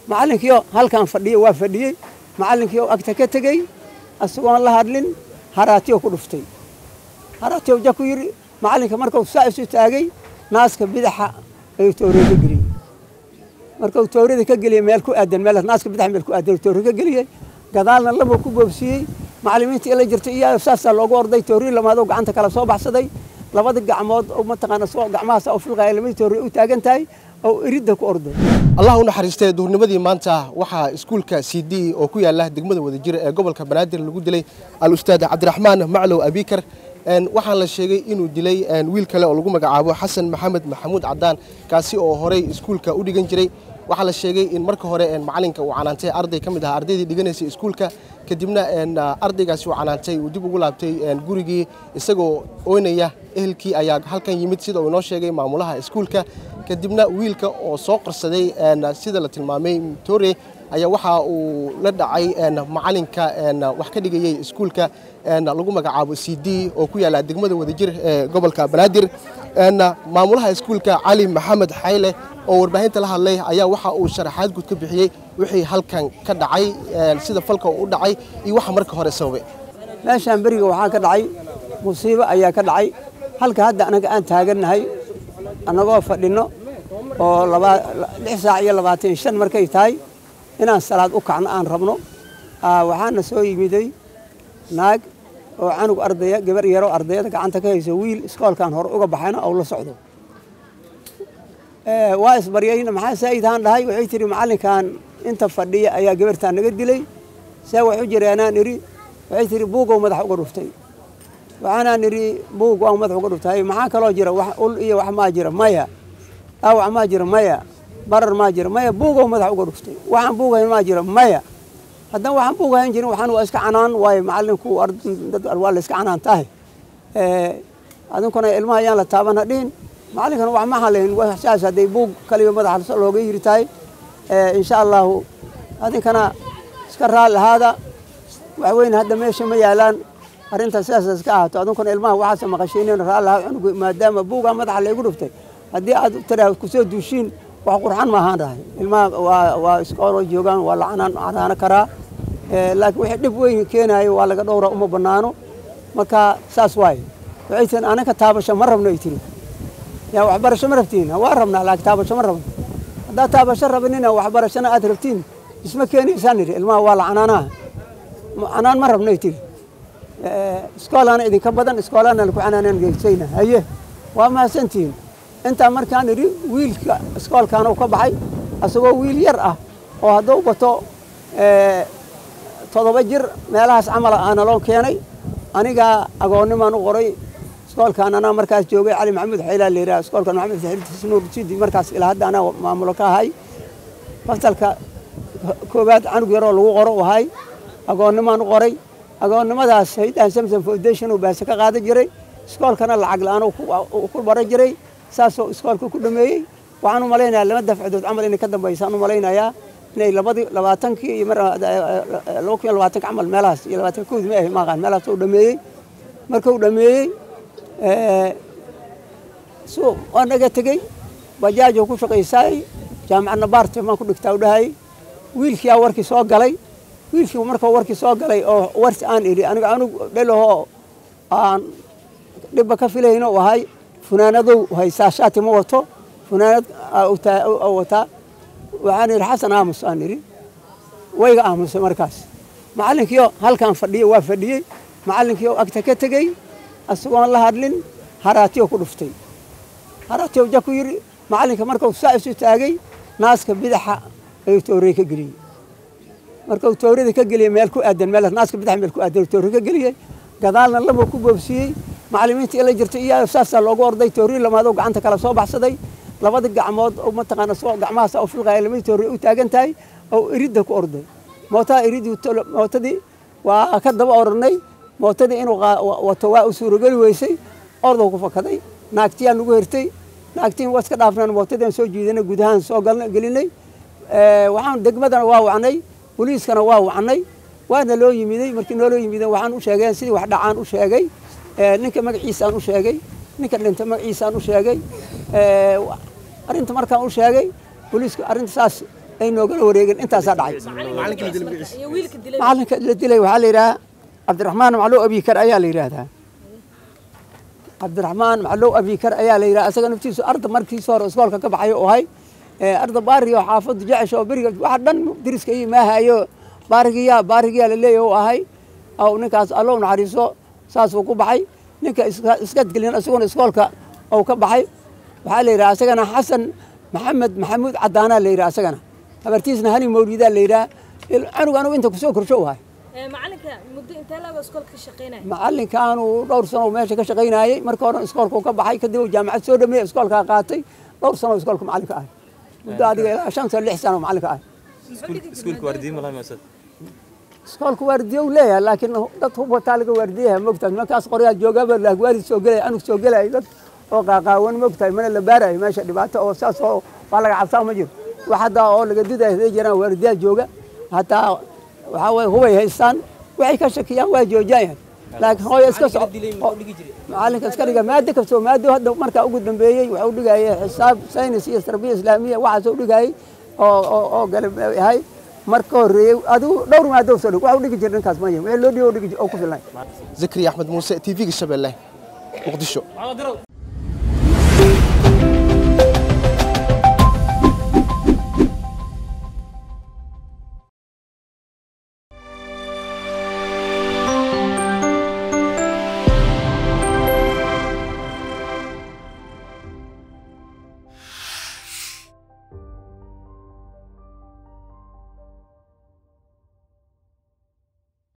macallinkiio halkaan fadhiya waa fadhiyey macallinkiio agta ka tegey isagoon la hadlin haraatiyo ku dhuftay haraatiyo ja ku yidhi macallinka markuu saa isu taagay naaska bidaxa ayuu toorey ka geliyey markuu toorada ka geliyey meel ku aadan meel naaska bidaxa meel ku aadan toore ka geliyey gadaalna lama ku boobsiiyey macallimiinta ila jirta iyo saasaa loogu orday toori lamaadoo gacanta kala soo baxsaday labada gacmood oo mataqaana soo gacmahaas u filqaya lamada toori u taagan tahay oo iridda ku orday allah u naxariistay duurnimadii maanta waxaa iskuulka c d oo ku yaala degmada wadajir ee gobolka banaadir lagu dilay al-ustaad cabdiraxmaan maclow abikar waxaa la sheegay inuu dilay wiil kale oo lagu magacaabo xasan maxamed maxamuud cadaan kaasi oo horey iskuulka u dhigan jiray waxaa la sheegay in marka hore macalinka uu canaantay arday ka mid ahaa ardaydii dhiganaysay iskuulka kadibna ardaygaasi uu canaantay uu dib ugu laabtay gurigii isagoo oynaya ehelkii ayaa halkan yimid sida uu inoo sheegay maamulaha iskuulka kadibna wiilka oo soo qarsaday sida la tilmaamay tore ayaa waxa uu la dhacay macalinka wax ka dhigayay iskuulka lagu magacaabo c d oo ku yaala degmada wadajir ee gobolka banaadir maamulaha iskuulka cali maxamed xayle oo warbaahinta la hadlay ayaa waxa uu sharaxaad guud ka bixiyey wixii halkan ka dhacay sida falka u dhacay iyo waxa marka hore sababay meeshaan beriga waxaa ka dhacay musiibo ayaa ka dhacay halka hadda anaga aan taagannahay annagoo fadhinno oo lix saac iyo labaatan shan markay tahay inaan salaad u kacno aan rabno waxaana soo yimiday naag oo canug ardaya gabar yaroo ardayada gacanta ka hayso wiil iskoolkan hore uga baxayna ou la socdo waa isbaryayna maxaa saa'iidhaan dhahay waxay tihi macallinkan inta fadhiya ayaa gabartaan naga dilay see wax u jireenaan idhi waxay tihi buugow madax uga dhuftay waxaanaan idhi buug waa madax uga dhuftay maxaa kaloo jira wax ul iyo wax maa jira maya dhaawac maa jira maya barar maa jira maya buugow madax uga dhuftay waxaan buugayn maa jira maya haddana waxaan buugahayn jirin waxaan waa iska canaan waayo macallinku waa la iska canaan tahay adinkuna ilmaha ayaan la taaban hadhihin macallinkana wax ma halayn saas hadday buug kaliya madaxa looga yiri tahay insha allahu adinkana iska raali ahaada waxweyne hadda meesha ma yaalaan arrintaas sidaas iska ahaato adinkuna ilmaha waxaase maqashiinen raali ahaa cunugu maadaama buugaa madaxa laygu dhuftay haddii aad tiraahdo kusoo duushiin wax qurxan ma ahaan rahay ilmaha waa waa iskooloo joogaan waa la canaan canaano karaa laakiin wixii dhib weyn keenaayo waa laga dhowra uma bannaano marka saas waaye waxay tihin anaka taabasho ma rabno ay tiri yaa waxbarasho ma rabtiin waa rabnaa laakiin taabasho ma rabno haddaad taabasho rabinina waxbarashona aad rabtiin isma keenaysaan idhi ilmaha waa la canaanaha canaan ma rabno ay tiri iskoolaana idinka badan iskoolaana laku canaanaan geysayna haye waa mahadsantihiin intaa markaan idhi wiilka iskoolkaana u ka baxay isagoo wiil yar ah oo hadduu bato toddoba jir meelahaas camal aana loo keenay anigaa agoonnimaan u qoray iskoolkan anaa markaas joogay cali maxamuud xaylaa la yidhaha iskoolkan maxamed saxiibtiis nuur sidi markaas ilaa hadda anaa maamulo ka ahay fasalka koowaad canug yaroo lagu qoro u ahay agoonnimaan u qoray agoonnimadaas haydahan samson foundation uu baase ka qaadan jiray iskoolkana lacag la-aan ku baran jiray saasoo iskoolka ku dhameeyey waxaan u malaynayaa lama dafcadood camal inay ka dambaysaan u malaynayaa inay labadii labaatankii iyo mar laba kun iyo labaatanka camal meelahaas iyo labaatan kowdii ma ahay maaqaan meelahaas uu dhameeyey markuu dhameeyey su waa naga tegey bajaajoo ku shaqaysaay jaamacadna baarte maan ku dhigtaa u dhahay wiilkiyaa warkii soo galay wiilkii markuu warkii soo galay oo warsi aan idhi aniga anug dhelahoo aan dhibba ka filayno u ahay funaanadow haysaa shaati ma wato funaanad wataa waxaan idhi xasan aamus aan idhi wayga aamusay markaas macallinkiio halkaan fadhiya waa fadhiyey macallinkiio agta ka tegey isagoon la hadlin haraatiyo ku dhuftay haraatiyo ja ku yidhi macallinka markuu saa isu taagay naaska bidaxa ayuu toorey ka geliyey markuu toorada ka geliyey meel ku aadan meel naaska bidaxa meel ku aadan toore ka geliyey gadaalna lama ku boobsiiyey macallimiinta ila jirta iyo saasaa loogu orday toori lamaadoo gacanta kala soo baxsaday labada gacmood oo mataqaana soo gacmahaas u filqaya lamada toori u taagan tahay oo iridda ku orday mootaa iridii mootadii waa ka daba ornay mootadii inuu wato waa u suurogeli weysay ordow ku fakaday naagtiyaan nagu hertay naagtiin waa iska dhaafnaan mootadiiaan soo jiidanay gudahaan soo gelinay waxaan degmadana waa wacnay boliiskana waa wacnay waana loo yimiday markii nooloo yimideen waxaan u sheegeen sidii wax dhacaan u sheegay ninka magaciisaan u sheegay ninka dhinta magaciisaan u sheegay arrinta markaan u sheegay boliisku arrinta saas ay noogala wareegeen intaasaa dhacay macalinkii la dilay magaciisa iyo wiilka dilay macalinka la dilay waxaa la yidhaha cabdiraxmaan maclow abikar ayaa la yidhaahdaa cabdiraxmaan maclow abikar ayaa la yidhaha isaga naftiisu arda markiisa hore iskoolka ka baxay oo ahay ee arda baariga oo xaafaddu jecesh oo beriga waxa dhan diriska iyo maahayo baarigiyaa baarigiyaa la leeyahay oo ahay aw ninkaas allow naxariiso saasuu ku baxay ninka iska- iskadgelin isaguna iskoolka ou ka baxay waxaa la yidhaha isagana xasan maxamed maxamuud cadaanaa la yidhaha isagana habartiisna hani mawlidaa la yidhaha il- canuga anugu inta kusoo korsho u ahay Ee, macalinka muddo intee laaba iskoolka ka shaqeynaya macalinkaanu dhowr sano meesha ka shaqaynayey marka hore iskoolka uu ka baxay kadib uu jaamacad soo dhameeyey iskoolkaa qaatay dhowr sano iskoolka macalinka ahay muddo adiga ilaa shan sano lix sano macalinka ahay iskuulka waardiye malaha maasad iskoolka waardiye uu leeyahay laakiin dad hub wataa laga waardiyaha mogtahay nimankaas qoryaa joogaba lahwaarid soo gelaya anug soo gelaya dad oo qaaqaawan mogtahay mana la baarayo meesha dhibaato oo saas oo waa laga cabsaa ma jiro wax hadda oo laga dudaya haday jiraan waardiyaha jooga hataa waxaa waye hubay haystaan waxay ka shakiyaan waa joojiyaan laakiin hooyo iska soco macalinka iska dhiga maado kastoo maado hadda markaa ugu dambeeyey waxa u dhigayay xisaab saynis iyo tarbiya islaamiya waxaas u dhigayay oo oo oo gale yahay marka horreeyey adigu dhowr maado soo dhig waxa u dhigi jira ninkaas maya wixii loo dhigo u dhigi jir oo ku filnay zakariya axmed muuse t v-ga shabeelle muqdisho